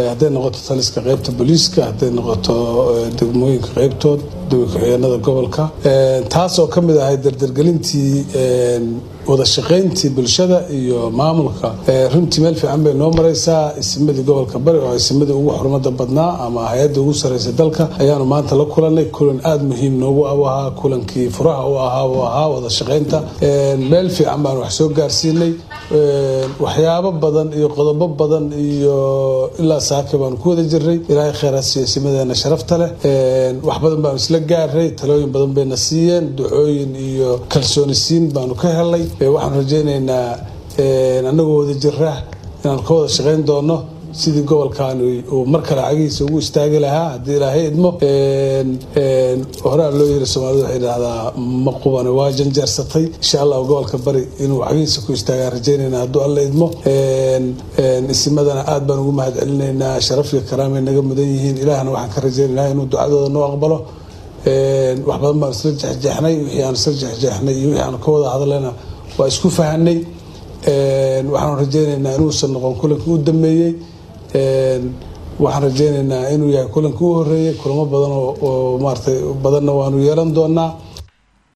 hadday noqoto taliska qeybta booliiska hadday noqoto degmooyinka qeybtood ku-xigeenada gobolka taas oo ka mid ahay dardargelintii wada shaqayntii bulshada iyo maamulka runtii meel fiican bay noo maraysaa isimadii gobolka bari oo isimadii ugu xurmada badnaa ama hay-adda ugu sareysa dalka ayaanu maanta la kulanay kulan aada muhiim noogu u ahaa kulankii furaha u ahaa u ahaa wada shaqaynta meel fiican baanu wax soo gaarsiinay waxyaabo badan iyo qodobo badan iyo ilaa saake baanu ku wada jirnay ilaahay kheyraasiyo isimadeena sharafta leh wax badan baanu isla gaaray talooyin badan bayna siiyeen ducooyin iyo kalsooni siin baanu ka helay waxaan rajaynaynaa annagoo wada jira inaan ka wada shaqayn doono sidii gobolkan uu mar kale cagihiisa ugu istaagi lahaa haddii ilaahay idmo horaa loo yiri soomaalida waxay dhahdaa ma qubane waa janjeersatay insha allah gobolka bari inuu cagihiisa ku istaagaa rajaynayna hadduu alla idmo isimadana aad baan ugu mahad celinaynaa sharaf iyo karaamay naga mudan yihiin ilaahna waxaan ka rajaynaynaa inuu ducadooda noo aqbalo wax badan baan isla jexjeexnay wixii aan isla jexjeexnay iyo wixii aan ka wada hadlayna waa isku fahanay waxaan rajaynaynaa inuusan noqon kulankii u dambeeyey waxaan rajaynaynaa inuu yahay kulankii u horeeyey kulamo badan oo maaratay badanna waanu yeelan doonaa